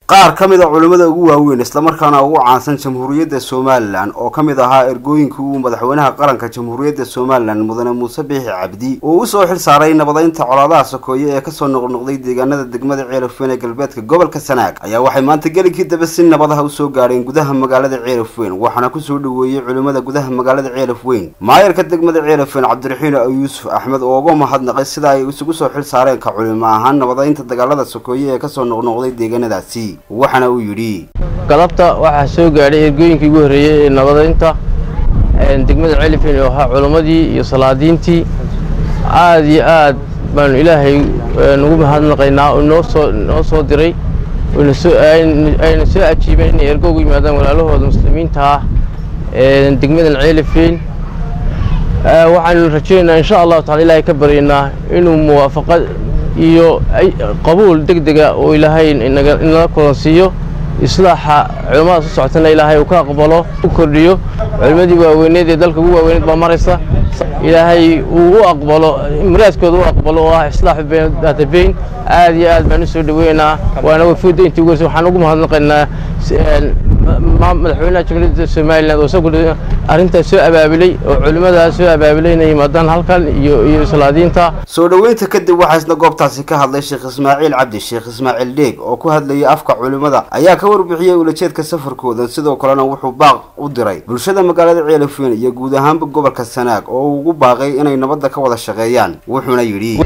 qaar ka mid a culimmada ugu waaweyn islamarkaana ugu caansan jamhuuriyadda somalilan oo ka mid ahaa ergooyinkii uu madaxweynaha qaranka jamhuuriyadda somalilan mudane muuse biixi cabdi uu usoo xil saaray nabadeynta colaadaha sokeeye ee kasoo noqnoqday deegaanada degmada ceelafweyn ee galbeedka gobolka sanaag ayaa waxay maanta gelinkii dambe si nabadaha usoo gaadheen gudaha magaalada ceelafweyn waxaana kusoo dhaweeyey culimmada gudaha magaalada ceelafweyn maayarka degmada ceelafweyn cabdiraxiin yuusuf axmed oo uga mahadnaqay sida ay isugu soo xil saareen ka culimo ahaan nabadeynta dagaalada sokeeye ee kasoo noqnoqday deegaanadaasi waxaana uu yidhi galabta waxaa soo gaadhay ergooyinkii ugu horreeyey ee nabadeynta degmada celifin oo ahaa culammadii iyo salaadiintii aad iyo aad baanu ilaahay nugu mahadnaqaynaa oo noo soo noo soo diray ayna soo ajiibeen inay ergo ugu yimaadaan walaalahooda muslimiinta ah degmadan ceelifin waxaanu rajaynaynaa insha allahu tacala ilaahay ka baryaynaa inuu muwaafaqad iyo qabuul deg dega oo ilaahay inala kulansiiyo islaaxa culimmadaas u socotana ilaahay uu ka aqbalo u kordhiyo culimmadii waaweyneed ee dalka ugu waaweyneed baa maraysa ilaahay uu u aqbalo muraadkooda u aqbalo oo ah islaaxu daatabeyn aad iyo aad baan u soo dhaweynaa waana wafuudda intii ugu horeysa waxaan ugu mahadnaqaynaa madaxweynaha jamhuuriyadda somalilan oo isagu arrintaas soo abaabulay oo culimmadaas soo abaabulay inay yimaadaan halkan iyo iyo salaadiinta soo dhoweynta kadib waxaa isna goobtaasi ka hadlay sheekh ismaaciil cabdi sheekh ismaaciil dheeg oo ku hadlayay afka culimmada ayaa ka warbixiyey ulajeedka safarkooda sidoo kalena wuxuu baaq u diray bulshada magaalada ceelafweyn iyo guud ahaanba gobolka sanaag oo uu ugu baaqay inay nabadda ka wada shaqeeyaan wuxuuna yidhi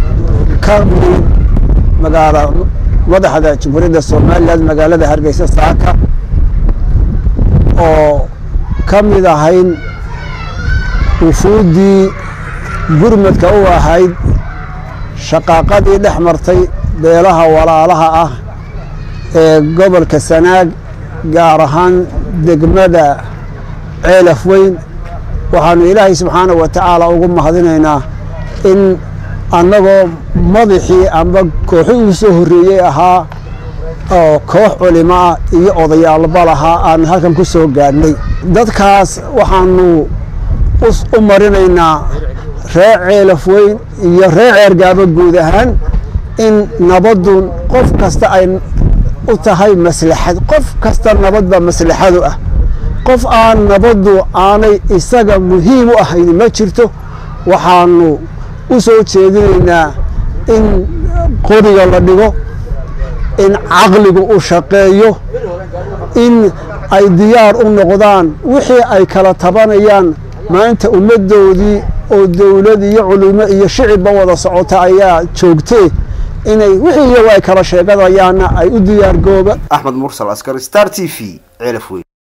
magaala madaxda jamhuuriyadda somalilan magaalada hargeysa saaka oo ka mid ahayn wufuuddii gurmadka u ahayd shaqaaqadii dhex martay beelaha walaalaha ah ee gobolka sanaag gaar ahaan degmada ceelaf weyn waxaanu ilaahay subxaana wa tacaala ugu mahadinaynaa in annagoo madaxii amba kooxii uu soo horreeyey ahaa oo koox culimo ah iyo odayaalba lahaa aan halkan ku soo gaadhnay dadkaas waxaanu u marinaynaa ree ceelaf weyn iyo ree ceergaaba guud ahaan in nabaddu qof kasta ay u tahay maslaxad qof kasta nabadba maslaxadu ah qof aan nabaddu aanay isaga muhiim u ahayn ma jirto waxaanu u soo jeedinaynaa in qoriga la dhigo in caqligu u shaqeeyo in ay diyaar u noqdaan wixii ay kala tabanayaan maanta ummaddoodii oo dawlad iyo culimo iyo shicibba wada socota ayaa joogtee inay wixii iyagu ay kala sheeganayaanna ay u diyaar gooba axmed mursal askar star t v ceelafweyn